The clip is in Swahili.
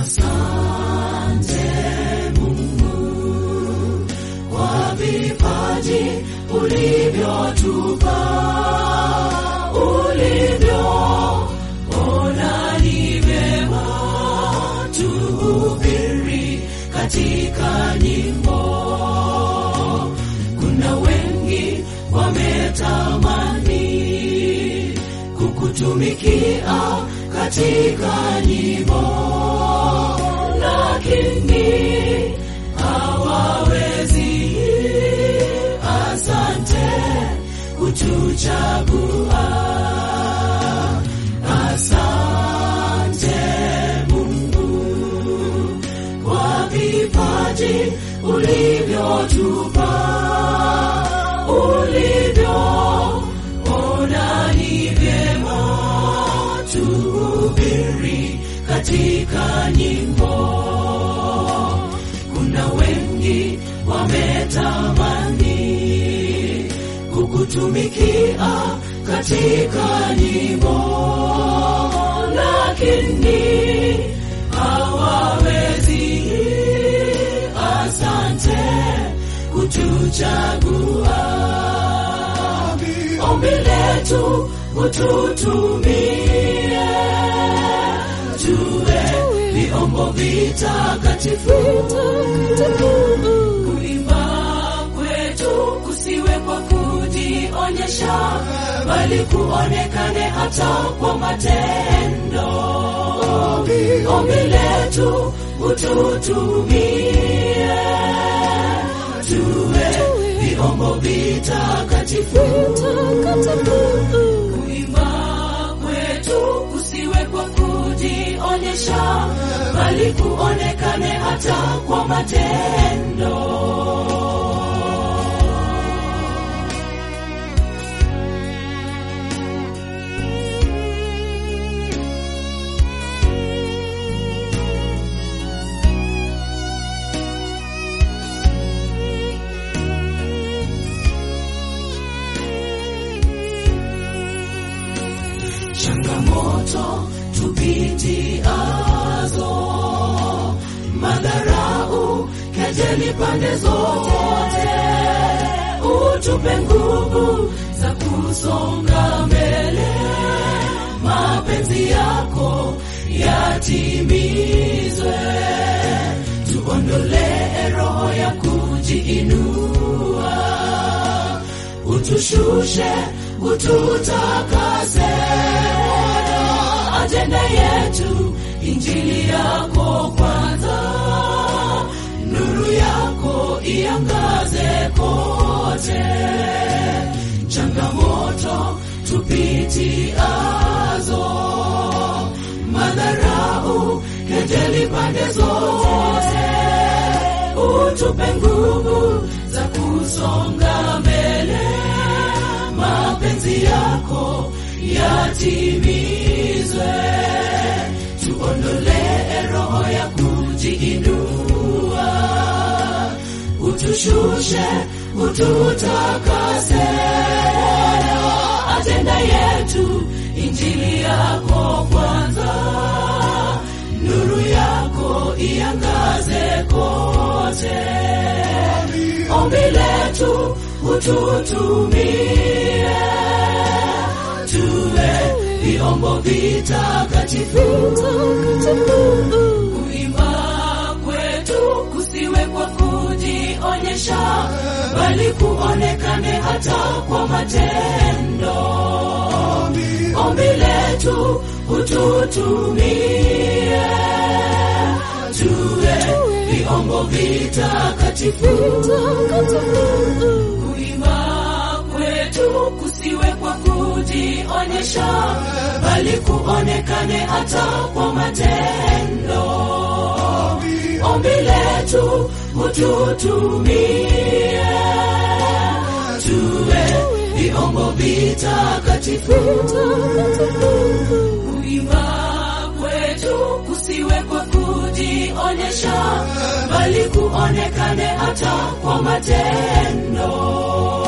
Asante Mungu kwa vipaji ulivyotupa, ulivyoona ni vyema tuhubiri katika nyimbo. Kuna wengi wametamani kukutumikia katika nyimbo, lakini hawawezi. Asante kutuchagua, asante Mungu kwa vipaji ulivyotupa, ulivyoona ni vyema tuhubiri katika nyimbo. Kuna wengi wametamani kukutumikia katika nyimbo, lakini hawawezi. Asante kutuchagua, ombi letu ututumie, tuwe vyombo vitakatifu. Kuimba kwetu kusiwe kwa kujionyesha, bali kuonekane hata kwa matendo. Ombi letu ututumie, tuwe vyombo vitakatifu. Kuimba kwetu kusiwe kwa kujionyesha, bali kuonekane hata kwa matendo. changamoto tupitiazo, madharau, kejeli pande zote, utupe nguvu za kusonga mbele, mapenzi yako yatimizwe, tuondolee roho ya kujiinua, utushushe, ututakase ajenda yetu injili yako kwanza, nuru yako iangaze kote. Changamoto tupitiazo, madharau, kejeli pande zote, utupe nguvu za kusonga mbele, mapenzi yako yatimizwe, tuondolee roho ya kujiinua, utushushe, ututakase, ajenda yetu injili yako kwanza, nuru yako iangaze kote, ombi letu ututumie tuwe vyombo vitakatifu. Kuimba kwetu kusiwe kwa kujionyesha, bali kuonekane hata kwa matendo. Ombi letu ututumie, tuwe vyombo vitakatifu. Kuimba kwetu kusiwe kwa kujionyesha, bali kuonekane hata kwa matendo. Ombi letu ututumie, tuwe vyombo vitakatifu. Kuimba kwetu kusiwe kwa kujionyesha, bali kuonekane hata kwa matendo.